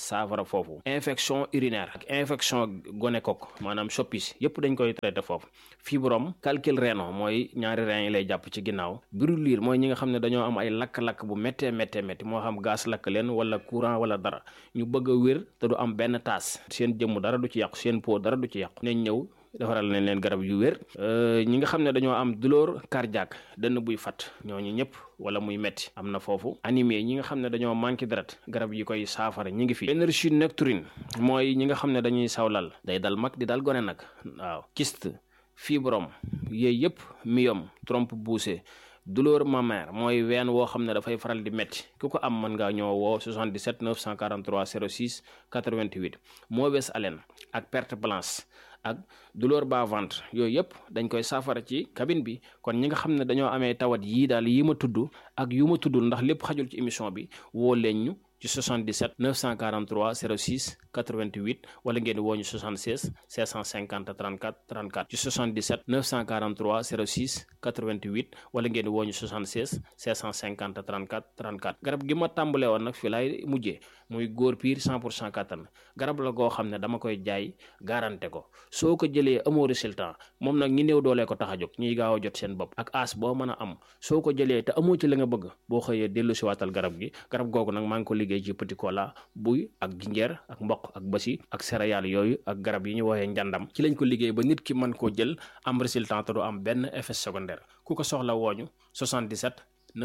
saafara foofu infection urinaire ak infection gonocoque maanaam soppis yépp dañ koy traité foofu fibrome calcul rénal mooy ñaari rein yi lay jàpp ci ginnaaw brûlure mooy ñi nga xam ne dañoo am ay lakk-lakk bu méttee méttee métti moo xam gaz lakk leen wala courant wala dara ñu bëgg a wér te du am benn taas seen jëmm dara du ci yàqu seen peau dara du ci yàqu nañ ñëw defaral nañ leen garab yu wér ñi nga xam ne dañoo am douleur cardiaque dënn buy fat ñooñu ñëpp wala muy metti am na foofu anémie ñi nga xam ne dañoo manqué deret garab yi koy saafara ñi ngi fi énergie nocturne mooy ñi nga xam ne dañuy sawlal day dal mag di dal gone nag waaw kyste fibrome yooyu yëpp myome trompe bouchée douleur mammaire mooy ween woo xam ne dafay faral di métti ku ko am mën ngaa ñëw woo 77 943 06 88 mauvaise haleine ak perte blanche ak douleur bas ventre yooyu yëpp dañ koy saafara ci cabine bi kon ñi nga xam ne dañoo amee tawat yii daal yi ma tudd ak yu ma tuddul ndax lépp xajul ci émission bi woo leen ñu ci 77 943 06 88 wala ngeen woo ñu 76 650 34 34 ci 77 943 06 88 wala ngeen woo ñu 76 650 34 34 garab gi ma tàmbale woon nag fi laay mujjee muy góor piir 100 pour cent kattan garab la goo xam ne dama koy jaay garanté ko soo ko jëlee amoo résultat moom nag ñi néew doolee ko tax a jóg ñuy gaaw a jot seen bopp ak as boo mën a am soo ko jëlee te amoo ci la nga bëgg boo xëyee dellu si waatal garab gi garab googu nag maa ngi ko liggéey ci petit cola buy ak jinjeer ak mboq ak basi ak céréales yooyu ak garab yi ñu woowee njàndam ci lañ ko liggéey ba nit ki mën koo jël am résultat te du am benn effet secondaire ku ko soxla wooñu 77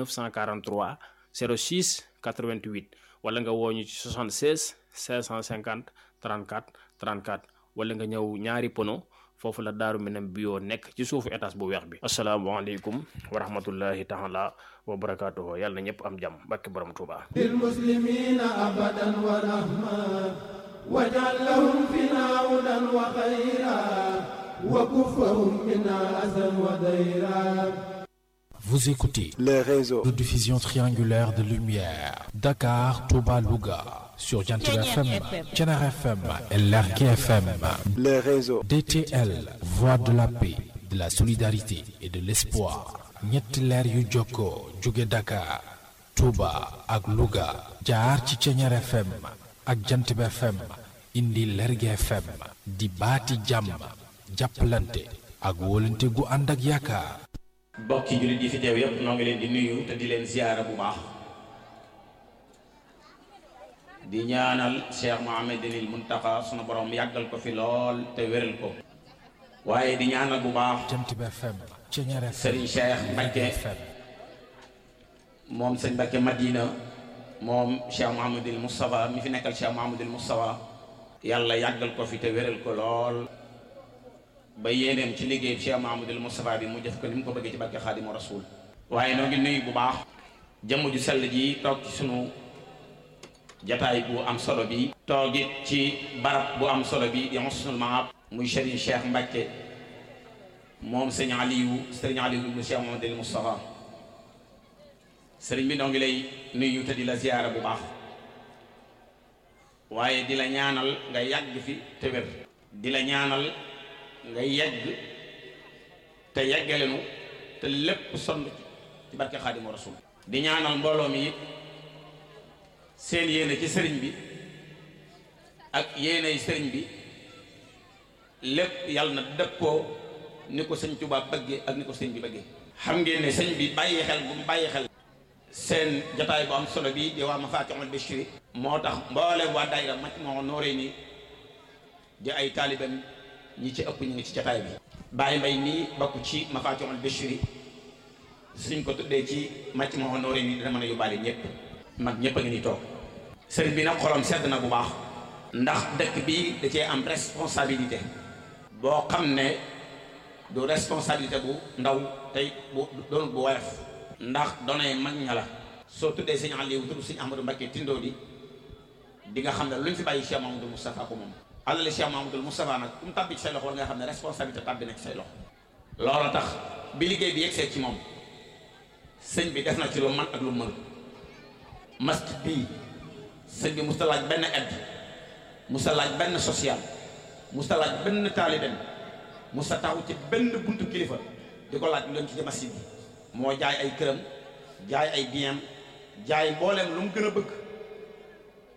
943 06 88 wala nga wooñu ci 76 550 34 34 wala nga ñëw ñaari pono foofu la daaru minam bio nekk ci suufu étage bu weex bi asalaamaaleykum wa rahmatullahi taala wa barakaatuhu yàlla na ñëpp am jàmm barke borom Tuuba للمسلمين أبدا ورحمة واجعل لهم فينا هدى وخيرا وكفهم منا أذى وديرا Vous écoutez les réseaux. de diffusion triangulaire de lumière. Dakar, Touba, Louga. Sur Jantil FM, Tchenar FM et Lergue FM. Les réseaux. DTL, Voix de la paix, de la solidarité et de l'espoir. ñetti leer yu jokkoo jóge Dakar, Touba ak Louga. jaar ci Tchenar FM ak Jantib FM. indi Lergue FM. di baati jàmm. jàppalante ak wóolante gu ànd ak yaakaar. bokki jullit yi fi teew yépp noo ngi leen di nuyu te di leen ziyaara bu baax di ñaanal Cheikh Mouhamadinil Muntaqa sunu borom yàggal ko fi lool te wéral ko waaye di ñaanal bu baax Jantib FM. Tchenar FM. Serigne Cheikh Mbacke FM. moom sëñ Mbacke Madina moom Cheikh Mouhamadinil Moustapha mi fi nekkal Cheikh Mouhamadinil Moustapha yàlla yàggal ko fi te wéral ko lool ba yéeneem ci liggéey Cheikh Mouhamadinil Moustapha bi mu jëf ko ni mu ko bëggee ci barke Xaadimu Rasuul waaye noo ngi nuyu bu baax jëmm ju sell ji toog ci sunu jataay bu am solo bi toogit ci barab bu am solo bi di Husnul Maab muy Serigne Cheikh Mbacke moom sëñ Aliou sëriñ Aliou ibnu Cheikh Mouhamadinil Moustapha sëriñ bi noo ngi lay nuyu te di la ziyaara bu baax waaye di la ñaanal nga yàgg fi te wér di la ñaanal nga yegg te yeggalenu te lépp sonn ci barke Xaadimu Rasuul di ñaanal mbooloo mi it seen yéene ci sëriñ bi ak yéeney sëriñ bi lépp yàlla na dëppoo ni ko sëñ Tuubaa bëggee ak ni ko sëñ bi bëggee xam ngeen ne sëñ bi bàyyi xel bu mu bàyyi xel seen jataay bu am solo bi di waa Mafatihul Bichri moo tax mboolem waa daayira Majmahun Nurayni di ay taalibeem ñi ci ëpp ñu ngi ci jataay bi Baye Mbay nii bokk ci Mafatihul Bichri suñ ko tuddee ci Majmahun Nurayni dina mën a yóbbaale ñëpp mag ñëpp a ngi ni toog sëriñ bi nag xolam sedd na bu baax ndax dëkk bi da cee am responsabilité boo xam ne du responsabilité bu ndaw tey bu doon bu woyof ndax donay mag ña la soo tuddee sëñ Aliou tudd sëñ Ahmadou Mbacké Tindo di di nga xam ne lu ñu fi bàyyi Cheikh Mamadou Moustapha ko moom alali Cheikh Mamadou Moustapha nag ku mu tàbbi ci say loxo war nga xam ne responsabilité tàbbi na ci say loxo loolu tax bi liggéey bi yegsee ci moom sëñ bi def na ci lu man ak lu mënul masjid bii sëñ bi musta laaj benn aide musta laaj benn social musta laaj benn taaliben musta taxu ci benn buntu kilifa di ko laaj lu leen ci masjid bi moo jaay ay këram jaay ay biens jaay mbooleem lu mu gën a bëgg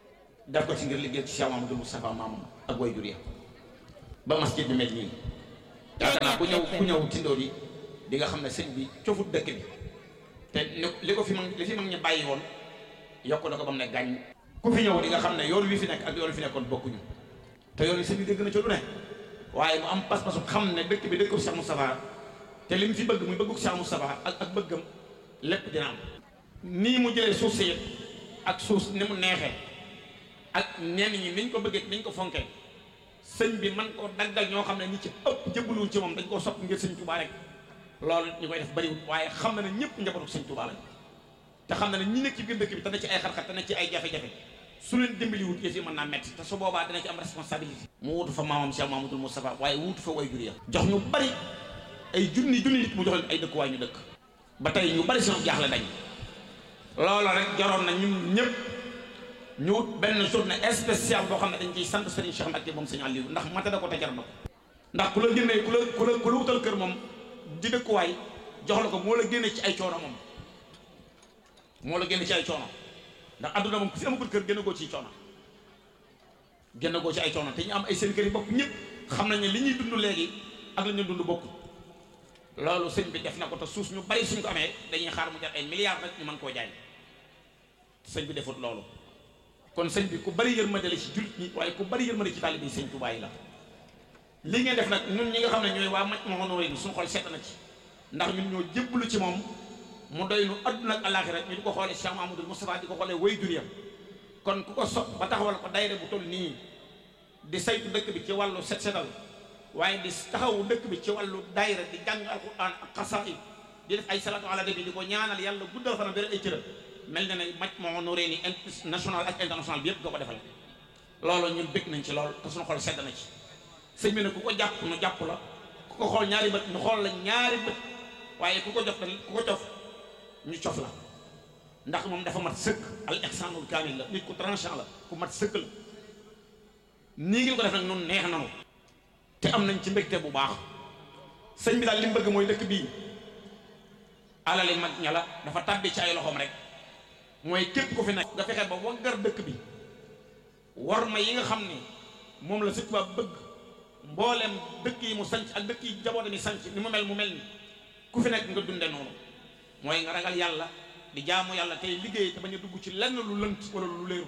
def ko ci ngir liggéey ci Cheikh Mamadou Moustapha maamam ak way jur ya ba masjid bi mel nii yaakaar naa ku ñëw ku ñëw tindoo yi di nga xam ne sëñ bi cofut dëkk bi te li ko fi mag li fi mag ñi bàyyi woon yokk na ko ba mu ne gàññ ku fi ñëw di nga xam ne yoon wi fi nekk ak yoon wi fi nekkoon bokkuñu te yoon wi sëñ bi dégg na ci lu ne waaye mu am pas-pasu xam ne dëkk bi dëkku Cheikh Moustapha te li mu fi bëgg muy bëggu Cheikh Moustapha ak ak bëggam lépp dina am nii mu jëlee suuf si ak suuf ni mu neexee ak ñenn ñi niñ ko bëggee niñ ko fonkee sëñ bi man koo daggal ñoo xam ne ñi ci ëpp jëbbaluwul ci moom dañ koo sopp ngir sëñ Touba rek loolu ñu koy def bariwul waaye xam na ne ñëpp njabootu sëñ Touba lañ te xam na ne ñi nekk ci biir dëkk bi te ne ci ay xar-xar te ne ci ay jafe-jafe su leen dimbaliwut yëf yi mën naa metti te su boobaa dina ci am responsabilité mu wutu fa maamam Cheikh Mamadou Moustapha waaye wutu fa way jur ya jox ñu bari ay junni junni nit mu jox leen ay dëkkuwaay ñu dëkk ba tey ñu bari seen jaaxle dañ loolu rek jaroon na ñun ñëpp ñu wut benn journée spéciale boo xam ne dañ ciy sant Serigne Cheikh Mbacke moom Serigne Aliou ndax mate da ko te jar na ko ndax ku la génnee ku la ku la ku la wutal kër moom di dëkkuwaay jox la ko moo la génne ci ay coono moom moo la génne ci ay coono ndax adduna moom ku fi amagul kër génn goo ci coono génn goo ci ay coono te ñu am ay seen kër yi bopp ñëpp xam nañ ne li ñuy dund léegi ak la ñuy dund bokk loolu sëñ bi def na ko te suus ñu bari suñ ko amee dañuy xaar mu jar ay milliards rek ñu mën koo jaay sëñ bi defut loolu kon sëñ bi ku bari yërmande la ci jullit ñi waaye ku bari yërmande ci taalibe sëñ Tuubaa yi la li ngeen def nag ñun ñi nga xam ne ñooy waa maj ma honoré ni suñu xol sedd na ci ndax ñun ñoo jébbalu ci moom mu doy nu àdduna ak àllaaxira ñu di ko xoolee Cheikh Mamadou Moustapha di ko xoolee way juriyam kon ku ko sopp ba taxawal ko dayre bu toll nii di saytu dëkk bi ci wàllu set setal waaye di taxawu dëkk bi ci wàllu dayra di jàng alquran ak xasaayid di def ay salatu ala nabi di ko ñaanal yàlla guddal fanam bëri ay cëram mel na ne maj moo noree ni national ak international bi yëpp nga ko defal loolu ñun bëgg nañ ci lool te suñu xol sedd na ci sëñ bi ne ku ko jàpp nu jàpp la ku ko xool ñaari bët ñu xool la ñaari bët waaye ku ko jof ku ko jof ñu cof la ndax moom dafa mat sëkk al ihsanul kaamil la nit ku tranchant la ku mat sëkk la nii ngeen ko def nag nun neex nanu te am nañ ci mbégte bu baax sëñ bi daal li mu bëgg mooy dëkk bii alali mag ña la dafa tàbbi ci ay loxoom rek mooy képp ku fi nekk nga fexe ba waggar dëkk bi war ma yi nga xam ne moom la Sëñ Tuubaa bëgg mboolem dëkk yi mu sanc ak dëkk yi jabootam yi sanc ni mu mel mu mel ni ku fi nekk nga dunde noonu mooy nga ragal yàlla di jaamu yàlla tey liggéey te bañ a dugg ci lenn lu lënt wala lu léeru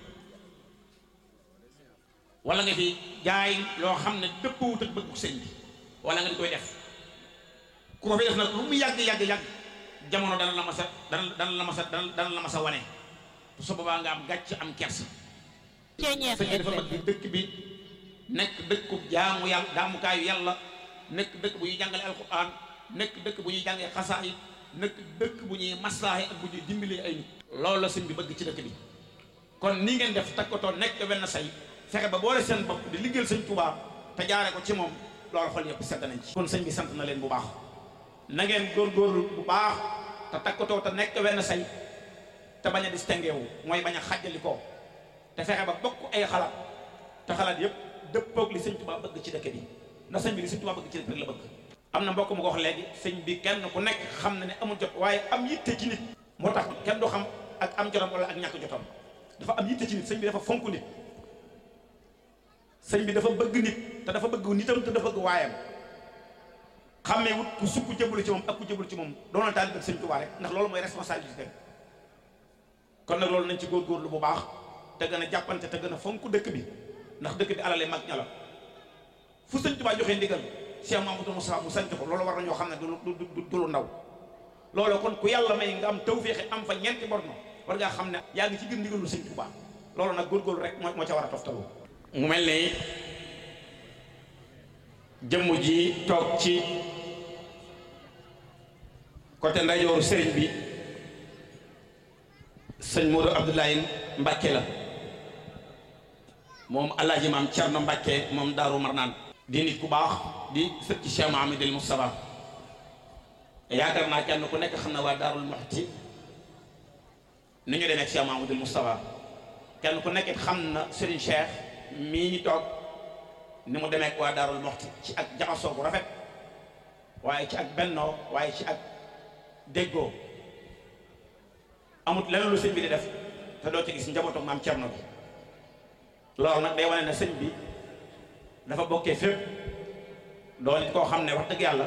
wala nga fi jaay loo xam ne dëppwut ak bëggu sëñ bi wala nga di koy def ku ko fi def nag lu mu yàgg yàgg yàgg jamono dana la ma sa dana dana la ma sa dana la ma sa wane su boobaa nga am gàcc am kersa sëñ bi dafa bëgg dëkk bi nekk dëkku jaamu yàlla jaamukaayu yàlla nekk dëkk bu ñuy jàngale alquran nekk dëkk bu ñuy jàngee xasaay nekk dëkk bu ñuy maslaaxe ak bu ñuy dimbalee ay nit loolu la sëñ bi bëgg ci dëkk bi kon ni ngeen def takkatoo nekk wenn say fexe ba boole seen bopp di liggéeyal sëñ Tuubaa te jaare ko ci moom loolu xol yëpp sedd nañ ci kon sëñ bi sant na leen bu baax na ngeen góorgóorlu bu baax te takkatoo te nekk wenn say te bañ a distingué wu mooy bañ a xàjjali ko te fexe ba bokk ay xalaat te xalaat yëpp dëppoog li sëñ Tuubaa bëgg ci dëkk bi ndax sëñ bi li sëñ Tuubaa bëgg ci dëkk bi la bëgg am na mbokk mu ko wax léegi sëñ bi kenn ku nekk xam na ne amul jot waaye am yitte ci nit moo tax kenn du xam ak am jotam wala ak ñàkk jotam dafa am yitte ci nit sëñ bi dafa fonk nit sëñ bi dafa bëgg nit te dafa bëgg nitam te dafa bëgg waayam xammee wut ku sukk jëblu ci moom ak ku jëblu ci moom doonal taal bëgg sëñ Tuubaa rek ndax loolu mooy responsabilité kon nag loolu nañ ci góorgóorlu bu baax te gën a jàppante te gën a fonk dëkk bi ndax dëkk bi alale mag ña la fu sëñ Tuubaa joxee ndigal Cheikh Mamadou Moussa mu sant ko loolu war nañoo xam ne du du du lu ndaw loolu kon ku yàlla may nga am tawféexe am fa ñeenti borno war ngaa xam ne yaa ngi ci biir ndigalu sëñ Tuubaa loolu nag góorgóorlu rek moo moo ca war a toftalu mu mel ne jëmm ji toog ci côté ndeyjooru sëriñ bi sëñ Modou Abdoulaye Mbacke la moom alaaji maam Cerno Mbacke moom Daaru Marnaan di nit ku baax di sët ci Cheikh Mahamadul Moustapha yaakaar naa kenn ku nekk xam na waa Daarul Muxti ni ñu demee ak Cheikh Mahamadul Moustapha kenn ku nekk xam na Serigne Cheikh mii ñu toog ni mu demee ak waa Daarul Muxti ci ak jaxasoo bu rafet waaye ci ak bennoo waaye ci ak déggoo amut leneen lu sëñ bi di def te doo ci gis njabootu maam Cerno bi loolu nag day wane ne sëñ bi dafa bokkee fépp doon it koo xam ne wax dëgg yàlla